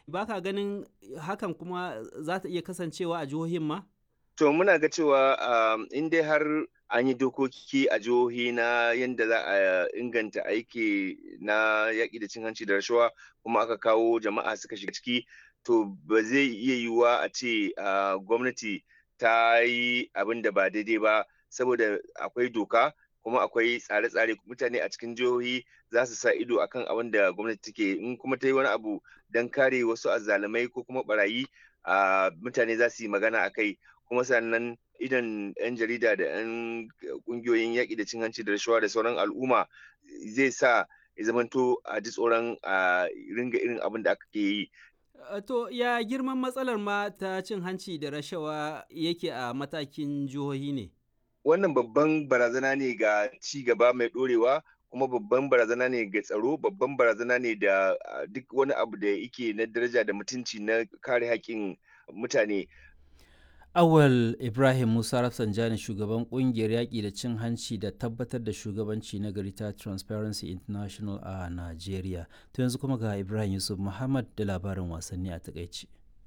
Ba ka ganin hakan kuma za ta iya kasancewa a jihohin ma? To muna ga cewa in dai har an yi dokoki a jihohi na yadda za a inganta aiki na yaƙi da cin hanci da rashawa kuma aka kawo jama'a suka shiga ciki to ba zai iya yiwuwa a ce gwamnati ta yi abin da ba daidai ba saboda akwai doka kuma akwai tsare-tsare mutane a cikin jihohi za su sa ido akan abin da gwamnati take in kuma ta yi wani abu don kare wasu azzalumai ko kuma barayi mutane za su yi magana a kai kuma sannan idan 'yan jarida da 'yan kungiyoyin yaƙi da cin hanci da rashawa da sauran al'umma zai sa ya zamanto a ji tsoron a ringa irin abin da aka ke yi. To ya girman matsalar ma ta cin hanci da rashawa yake a matakin jihohi ne? Wannan babban barazana ne ga ci gaba mai ɗorewa kuma babban barazana ne ga tsaro babban barazana ne da duk wani abu da yake na daraja da mutunci na kare haƙƙin mutane. Awal Ibrahim Musa Rafsanjani shugaban kungiyar yaƙi da cin hanci da tabbatar da shugabanci na gari ta Transparency International a Najeriya. To yanzu kuma ga Ibrahim Yusuf Muhammad da labarin wasanni a takaici.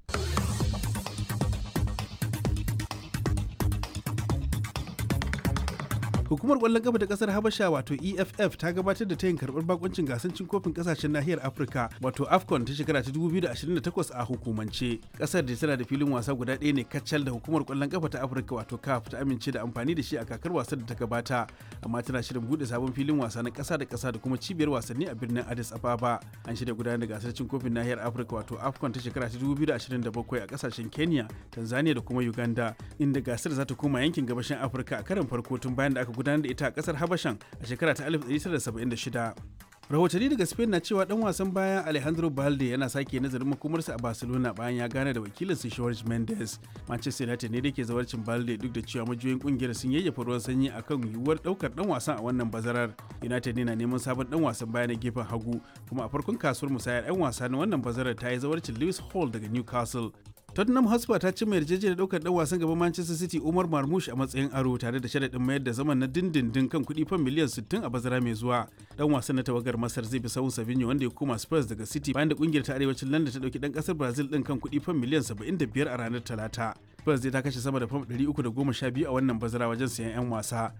hukumar kwallon kafa ta kasar habasha wato eff ta gabatar da tayin karbar bakoncin gasar cin kofin kasashen nahiyar afirka wato afcon ta shekara ta 2028 a hukumance kasar da tana da filin wasa guda ɗaya ne kacal da hukumar kwallon kafa ta afirka wato caf ta amince da amfani da shi a kakar wasan da ta gabata amma tana shirin bude sabon filin wasa na kasa da kasa da kuma cibiyar wasanni a birnin addis ababa an shirya gudanar da gasar cin kofin nahiyar afirka wato afcon ta shekara ta 2027 a kasashen kenya tanzania da kuma uganda inda gasar za ta koma yankin gabashin afirka a karin farko tun bayan da aka gudanar da ita a kasar habashan a shekara ta 1976 rahotanni daga spain na cewa dan wasan baya alejandro balde yana sake nazarin makomarsa a barcelona bayan ya gane da wakilin su george mendes manchester united ne da ke zawarcin balde duk da cewa majiyoyin kungiyar sun yayyafa ruwan sanyi akan yiwuwar daukar dan wasan a wannan bazarar united ne na neman sabon dan wasan baya na gefen hagu kuma a farkon kasuwar musayar 'yan wasa na wannan bazarar ta yi zawarcin lewis hall daga newcastle Tottenham Hotspur ta ci mai yarjejeniyar daukar dan wasan gaban Manchester City Umar Marmoush a matsayin aro tare da sharaɗin mayar da zaman na dindindin kan kuɗi fan miliyan 60 a bazara mai zuwa. Dan wasan na tawagar Masar zai bi sahun Savinho wanda ya koma Spurs daga City bayan da kungiyar ta arewacin London ta dauki dan kasar Brazil din kan kuɗi fan miliyan 75 a ranar Talata. Spurs zai ta kashe sama da fam 312 a wannan bazara wajen sayan 'yan wasa.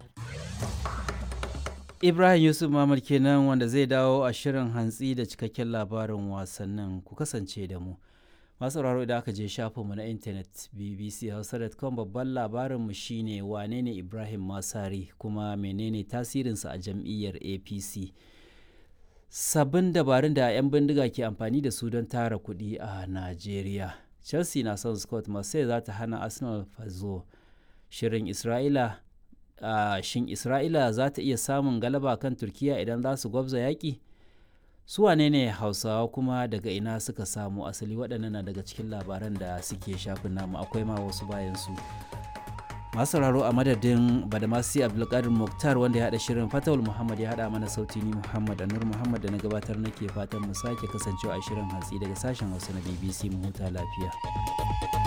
Ibrahim Yusuf Mamad kenan wanda zai dawo a shirin hantsi da cikakken labarin wasannin ku kasance da mu. masu sauraro idan aka je shafinmu na intanet bbchausa.com babban labarinmu shine wane ne ibrahim masari kuma menene tasirinsa a jam'iyyar apc sabbin dabarun da 'yan bindiga ke amfani da su don tara kuɗi a najeriya chelsea na son scott marseille za ta hana arsenal fazo shirin isra'ila uh, shin isra'ila za ta iya samun galaba kan turkiya idan za su gwabza yaƙi su wane ne hausawa kuma daga ina suka samu asali waɗannan na daga cikin labaran da suke shafin namu akwai ma wasu bayan su masu sauraro a madadin badamasi abdulkadir muktar wanda ya haɗa shirin fatawul muhammad ya haɗa mana sauti ni muhammad anur muhammad da na gabatar nake fatan mu sake kasancewa a shirin hatsi daga sashen hausa na bbc mu huta lafiya